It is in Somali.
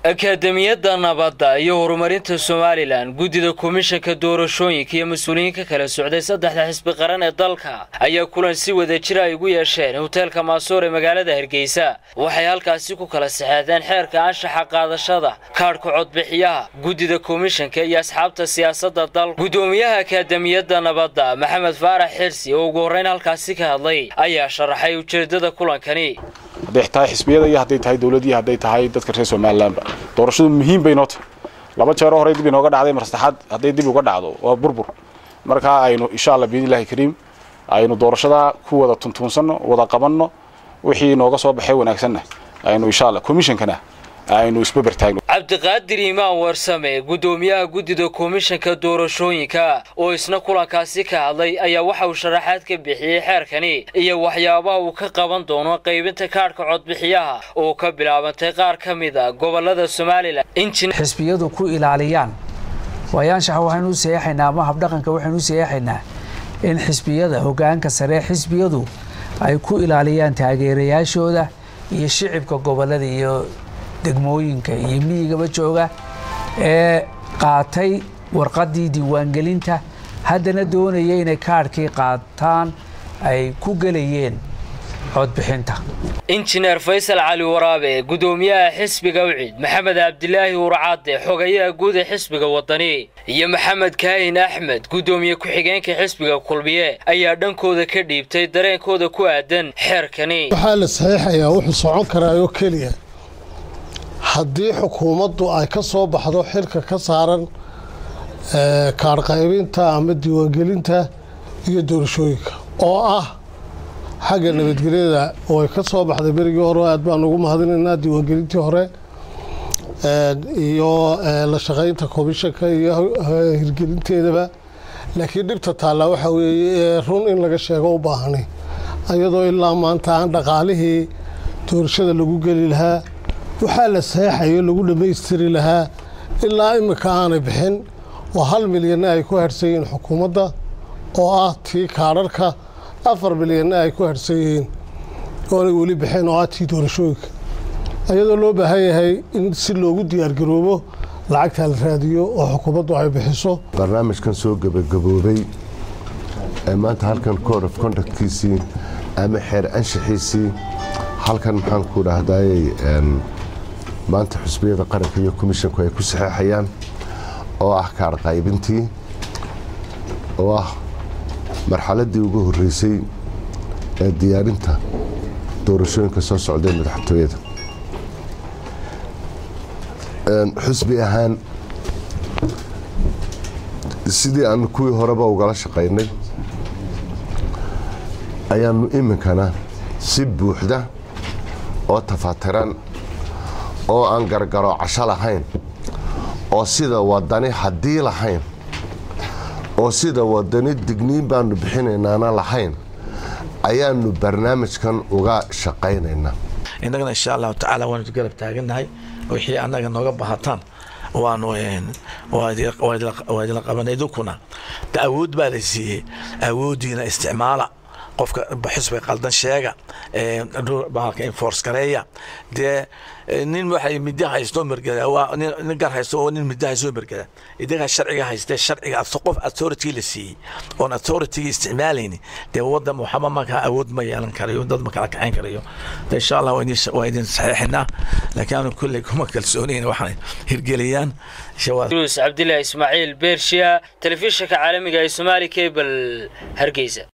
akaademiyadda nabadda iyo horumarinta somalilan guddida komishanka doorashooyinka iyo mas-uuliyiinka kala socday saddexda xisbi qaran ee dalka ayaa kulan si wada jira ay ugu yeesheen hoteelka maasoor ee magaalada hargeysa waxay halkaasi ku kala saxeexdeen xeerka anshaxa qaadashada kaadhka codbixiyaha guddida komishanka iyo asxaabta siyaasadda dalka guddoomiyaha akaademiyadda nabadda maxamed faarax xirsi oo ugu horrayn halkaasi ka hadlay ayaa sharaxay ujeeddada kulankani hadday tahay xisbiyada iyo hadday tahay dowladii hadday tahay dadka reer somalilanba doorashadu muhiim bay noo tahay laba jeero horey dib inooga dhacday mar saddexaad hadday dib uga dhacdo waa burbur markaa aynu insha allah biidnillahi kariim aynu doorashada ku wada tuntuunsanno wada qabanno wixii nooga soo baxay wanaagsanna aynu insha allah komishankana aynu isbabartaagno cabdiqaadir iimaan warsame guddoomiyaha guddida komishanka doorashooyinka oo isna kulankaasi ka hadlay ayaa waxa uu sharaxaad ka bixiyey xeerkani iyo waxyaabaha uu ka qaban doono qaybinta kaadhka codbixiyaha oo ka bilaabantay qaar ka mid a gobolada somalilan xisbiyadu ku ilaaliyaan waayaanshaxa waxaynu u seexaynaa ama habdhaqanka waxaynu u seexaynaa in xisbiyada hoggaanka sare xisbiyadu ay ku ilaaliyaan taageerayaashooda iyo shicibka gobolada iyo degmooyinka iyo miyigaba jooga ee qaatay warqaddii diiwaangelinta haddana doonaya inay kaadhkii qaataan ay ku gelayeen codbixinta injineer faysal cali waraabe guddoomiyaha xisbiga wcid maxamed cabdilaahi urcadde xogayaha guud ee xisbiga wadani iyo maxamed kaahin axmed guddoomiye ku-xigeenka xisbiga kulmiye ayaa dhankooda ka dhiibtay dareenkooda ku aadan xeerkani waxaa la saxiixayaa wuxuu socon karaayoo keliya haddii xukuumaddu ay ka soo baxdo xilka ka saaran kaadhqaybinta ama diiwaangelinta iyo doorashooyinka oo ah xagga nabadgelyada oo ay ka soo baxday berigii hore aad baan ugu mahadinaynaa diiwaangelintii hore iyo la shaqaynta komishanka iyo hirgelinteedaba laakiin dhibta taallaa waxaa weeye run in laga sheego u baahanay iyadoo ilaa maanta aan dhaqaalihii doorashada lagu geli lahaa waxaa la saxeexayo lagu dhammaystiri lahaa ilaa iminka aanay bixin oo hal milyanna ay ku harhsan yihiin xukuumadda oo ah tii kaadharhka afar milyanna ay ku harhsan yihiin oonay weli bixin oo ah tii doorashooyinka iyadoo loo baahan yahay in si loogu diyaargaroobo lacagtaa la raadiyo oo xukuumaddu ay bixiso barnaamijkan soo gebagaboobay ee maanta halkan code of conductkiisii ama xeer anshaxiisii halkan maxaan ku dhahdaayey maanta xusbiyada qaranka iyo komishanku ay ku saxeexayaan oo ah kaadh qaybintii oo ah marxaladdii ugu horreysay ee diyaarinta doorashooyinka soo socday madaxtooyada xusbi ahaan sidii aanu kuwii horeba ugala shaqaynay ayaanu iminkana si buuxda oo tafaatiran oo aan gargaro casho lahayn oo sida wadani haddii lahayn oo sida wadani digniin baanu bixinaynaana lahayn ayaanu barnaamijkan uga shaqaynaynaa innagana insha allahu tacaala waanu garab taagannahay wixii annaga nooga bahataan waanu waa idila qabanay idinkuna de awood baa la siiyey awooddiina isticmaala qofka xisbiga qaldan sheega bahalka enforce gareeya dee nin waxay midda haysto mergada waa nin gar haysto oo nin midda haysto mergada idaga sharciga haystee sharciga qof authority la siiyey oon authority isticmaalayni dee waddan waxba markaa awood ma yeelan karayo dad ma kala kacayn karayo de insha allah waa idin saxiixinaa laakiin aanu kulley kuma kalsoonayn waxaan hirgeliyaan yunus cabdilaahi ismaaciil beershiya telefishinka caalamiga ee somaali cable hargeysa